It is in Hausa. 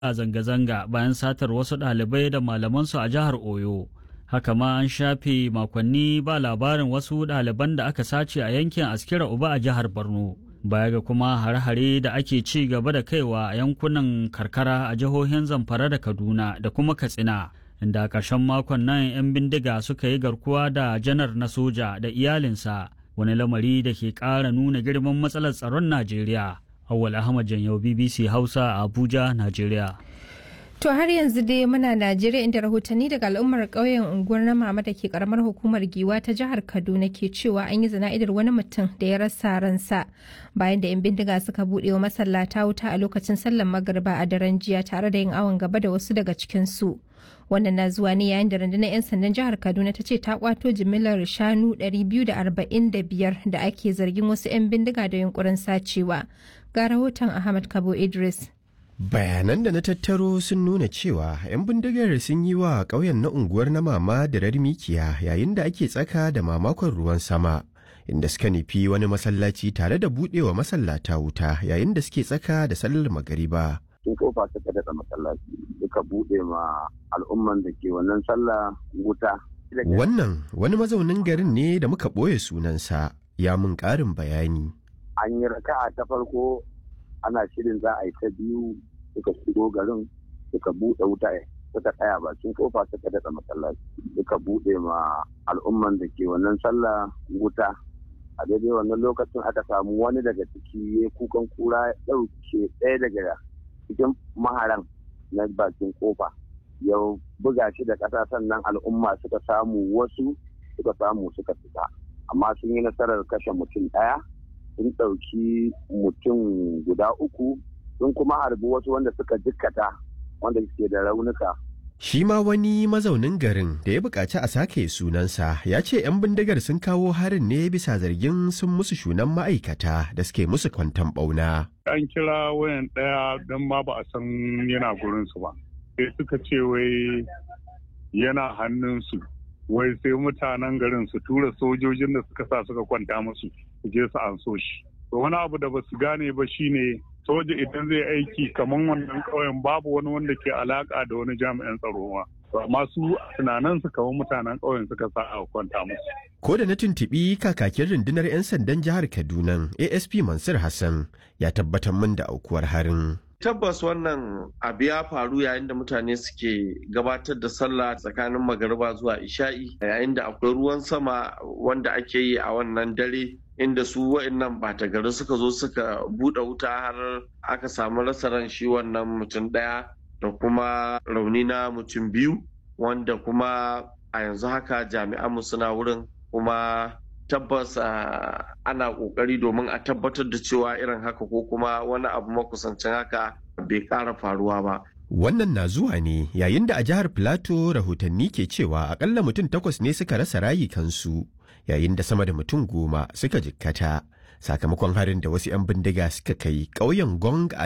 a zanga-zanga bayan satar wasu ɗalibai da malamansu a jihar Oyo. Haka ma an shafe makonni ba labarin wasu ɗaliban da aka sace a yankin Askira Uba a jihar Borno. Baya ga kuma hare-hare da ake ci gaba da kaiwa a yankunan karkara a jihohin Zamfara da Kaduna da kuma Katsina. Inda a ƙarshen makon nan 'yan bindiga suka yi garkuwa da janar na soja da iyalinsa wani lamari da ke ƙara nuna girman matsalar tsaron Najeriya. Awal Ahmad Janyau BBC Hausa a Abuja, Najeriya. To har yanzu dai muna Najeriya inda rahotanni daga al'ummar ƙauyen unguwar na mama da ke karamar hukumar Giwa ta jihar Kaduna ke cewa an yi zana'idar wani mutum da ya rasa ransa bayan da 'yan bindiga suka buɗe wa masallata wuta a lokacin sallar magariba a daren jiya tare da yin awon gaba da wasu daga cikin su. Wannan na zuwa ne yayin da rundunar 'yan sandan jihar Kaduna ta ce ta kwato jimillar shanu 245 da ake zargin wasu 'yan bindiga da yunkurin sacewa. Ga rahoton Ahmad Kabo Idris. Bayanan da na tattaro sun nuna cewa 'yan bindigar sun yi wa ƙauyen na unguwar na mama da mikiya yayin da ake tsaka da mamakon ruwan sama, inda suka nufi wani masallaci tare da buɗewa masallata wuta yayin da suke tsaka da sallar magariba. sun kofa suka daɗa masallaci suka buɗe ma al'umman da ke wannan sallah wuta. Wannan wani mazaunin garin ne da muka ɓoye sunansa ya mun ƙarin bayani. An yi raka'a ta farko ana shirin za a yi ta biyu suka shigo garin suka buɗe wuta suka tsaya bakin kofa suka daɗa masallaci suka buɗe ma al'umman da ke wannan sallah wuta a daidai wannan lokacin aka samu wani daga ciki ya kukan kura ya ɗauke ɗaya daga cikin maharan na bakin kofa ya buga shi da ƙasa sannan al'umma suka samu wasu suka samu suka fita amma sun yi nasarar kashe mutum ɗaya sun ɗauki mutum guda uku sun kuma harbi wasu wanda suka jikkata wanda suke da raunuka Shi ma wani mazaunin garin da ya buƙaci a sake sunansa ya ce 'yan bindigar sun kawo harin ne bisa zargin sun musu shunan ma'aikata da suke musu kwantan ɓauna. An kira wayan ɗaya don ma ba a san yana gurinsu ba. Sai suka ce wai yana hannunsu. Wai sai mutanen garin su tura sojojin da suka sa suka kwanta musu su je su an so shi. Wani abu da ba su gane ba shine soja idan zai aiki kamar wannan ƙauyen babu wani wanda ke alaka da wani jami'an tsaro ma. amma su tunanin su kamar mutanen ƙauyen suka sa a kwanta musu. Ko da na tuntuɓi kakakin rundunar 'yan sandan jihar Kaduna ASP Mansur Hassan ya tabbatar min da aukuwar harin. Tabbas wannan abu ya faru yayin da mutane suke gabatar da sallah tsakanin magariba zuwa isha'i yayin da akwai ruwan sama wanda ake yi a wannan dare inda su wa'annan bata gari suka zo suka buɗe wuta har aka samu rasa ran shi wannan mutum ɗaya da kuma rauni na mutum biyu wanda kuma a yanzu haka jami'anmu suna wurin kuma tabbas ana kokari domin a tabbatar da cewa irin haka ko kuma wani abu makusancin haka bai ƙara faruwa ba. Wannan na zuwa ne yayin da a jihar Filato rahotanni ke cewa akalla mutum takwas ne suka rasa rayukansu yayin da sama da mutum goma suka jikkata sakamakon harin da wasu 'yan bindiga suka kai ƙauyen Gong a